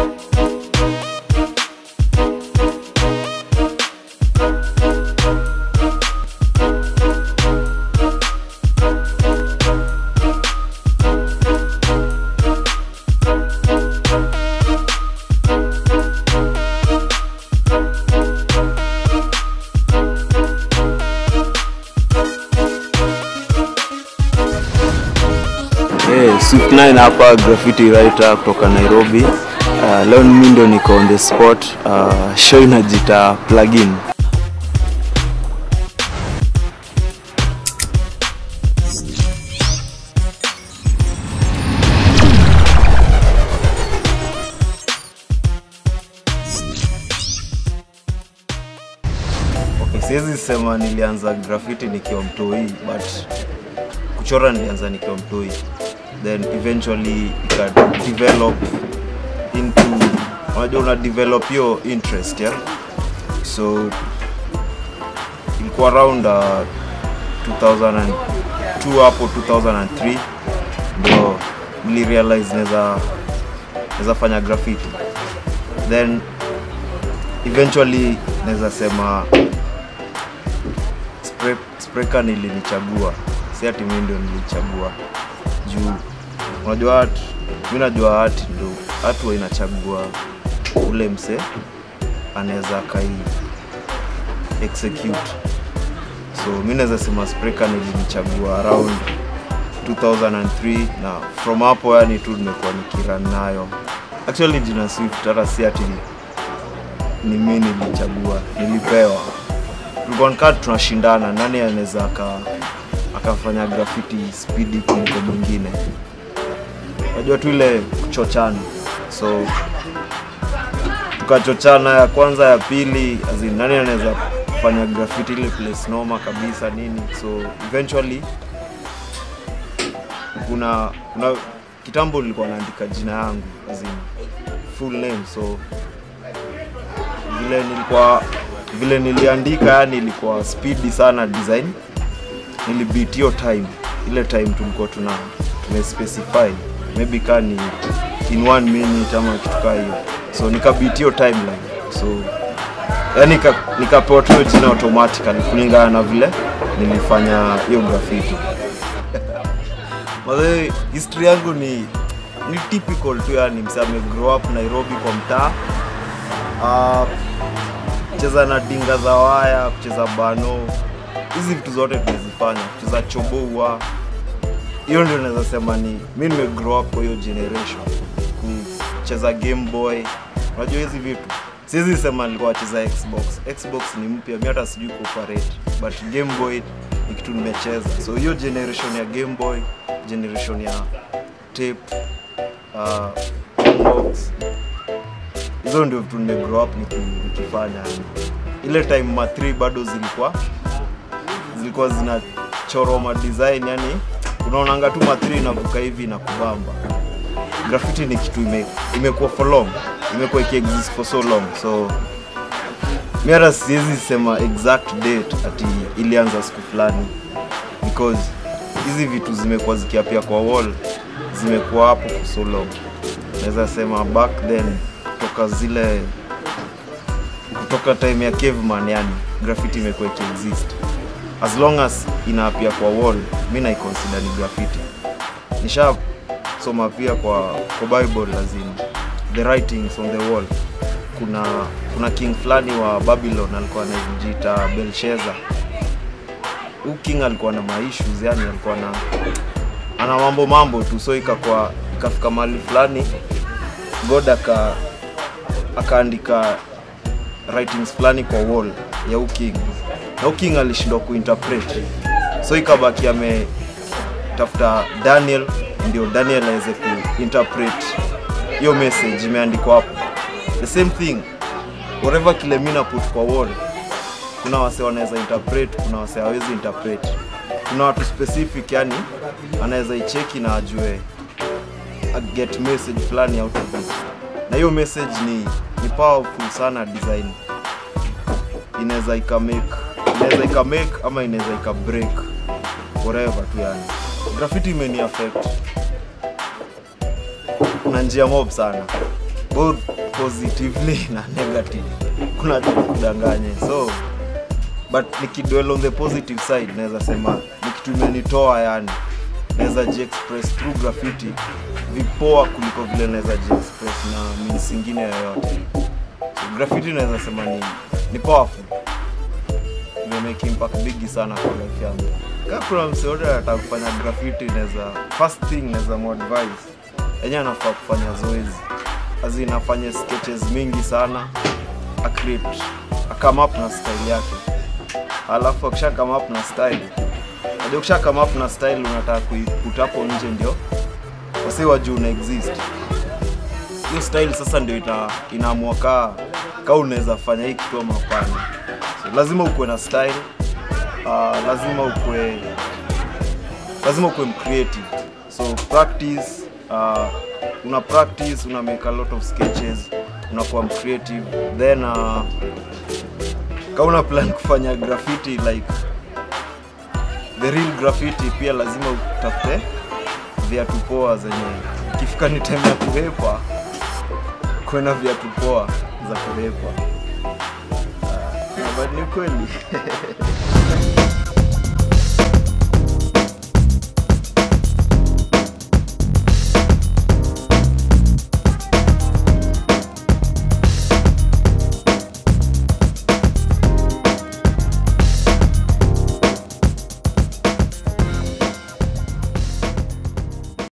Hey, Swift 9 hapa graffiti writer kutoka Nairobi. Uh, leo mimi ndo niko on the spot. Uh, show inajita plugin. Okay, siwezi sema nilianza graffiti nikiwa mtoi but kuchora nilianza nikiwa mtoi then eventually ika develop into unajua una develop your interest yeah? so ilikuwa around uh, 2002 hapo 2003 ndo nilirealize naweza naweza fanya graffiti then eventually naweza sema spray, sprayka nilinichagua si ati mimi ndio nilichagua juu unajua art mi najua art ndo art huwa inachagua ule mse anaweza kai execute so mi naweza sema sprayka nilinichagua around 2003 na from hapo yani tu nimekuwa nikiran nayo actually jina swift hata si ati ni mi nilichagua nilipewa tulikuwa nikaa tunashindana nani anaweza aka akafanya graffiti spidi kuliko mwingine unajua tu ile kuchochana so tukachochana ya kwanza ya pili azin nani anaweza kufanya graffiti ile place noma kabisa nini so eventually kuna kuna kitambo nilikuwa naandika jina yangu azin full name so vile nilikuwa vile niliandika yani ilikuwa speedy sana design nilibeat hiyo time ile time tulikuwa tuna tumespecify maybe kaa ni in one minute ama kitu kaa hiyo so nikabeat hiyo timeline so yani nika- nikapewa tu hiyo jina automatically kulingana na vile nilifanya hiyo graffiti Mazee, history yangu ni ni typical tu yani msee ame grow up Nairobi kwa mtaa uh, kucheza na dinga za waya, kucheza bano, hizi vitu zote tumezifanya, kucheza choboua. Hiyo ndio naweza sema ni mi nime grow up kwa hiyo generation, kucheza Game Boy. Unajua hizi vitu siwezi sema nilikuwa nacheza Xbox. Xbox ni mpya, mi hata sijui kuoperate, but Game Boy ni kitu nimecheza. So hiyo generation ya Game Boy, generation ya tape, uh, box, hizo ndio vitu nime grow up niki- nikifanya yani. ile time ma 3 bado zilikuwa zilikuwa zinachorwa ma design yani unaonanga tu ma 3 inavuka hivi na kubamba graffiti ni kitu ime, imekuwa for long imekuwa ikiexist for so long so mi hata siwezi sema exact date ati ilianza siku fulani because hizi vitu zimekuwa zikiapia kwa wall zimekuwa hapo for so long naweza sema back then kutoka zile kutoka time ya caveman yani graffiti imekuwa ikiexist as long as inaapia kwa wall mi naiconsider ni graffiti nishasoma pia kwa, kwa bible lazima the writings on the wall kuna kuna king fulani wa babylon alikuwa anajiita belshaza huu king alikuwa na maissues yani alikuwa na ana mambo mambo tu so ikakwa ikafika mahali fulani god aka akaandika writings fulani kwa wall ya huu king na huu king alishindwa kuinterpret so ikabaki ametafuta daniel ndio daniel aweze kuinterpret hiyo message imeandikwa hapo the same thing whatever kile mi naput kwa wall kuna wase wanaweza interpret kuna wase hawezi interpret kuna watu specific yani anaweza icheki na ajue a get message fulani out of it na hiyo message ni, ni powerful sana design inaweza ikamake inaweza ikamake ama inaweza ikabreak whatever tu yani graffiti imeni affect na njia mob sana both positively na negative kuna kudanganye so but nikidwell on the positive side naweza sema ni kitu imenitoa yani naweza jiexpress through graffiti vipoa kuliko vile naweza jiexpress na means ingine yoyote so graffiti naweza sema ni, ni powerful imemake impact bigi sana kwa life yangu kaa kuna mse yote anataka kufanya graffiti naweza first thing naweza muadvise enye anafaa kufanya zoezi azi inafanya sketches mingi sana acreate akame up na style yake alafu akisha come up na style najua ukisha come up na style unataka kuiput hapo nje ndio wasi wajuu una exist hiyo style sasa ndio ina, inaamua kaa kaa unaweza fanya hii kitu ama hapana so, lazima ukuwe na style uh, lazima ukuwe lazima ukuwe mcreative so practice uh, una practice una make a lot of sketches unakuwa mcreative then uh, ka una plan kufanya graffiti like the real graffiti pia lazima utafute viatu poa zenye ikifika ni time ya kuhepa kuena viatu poa za kuhepa uh, but ni kweli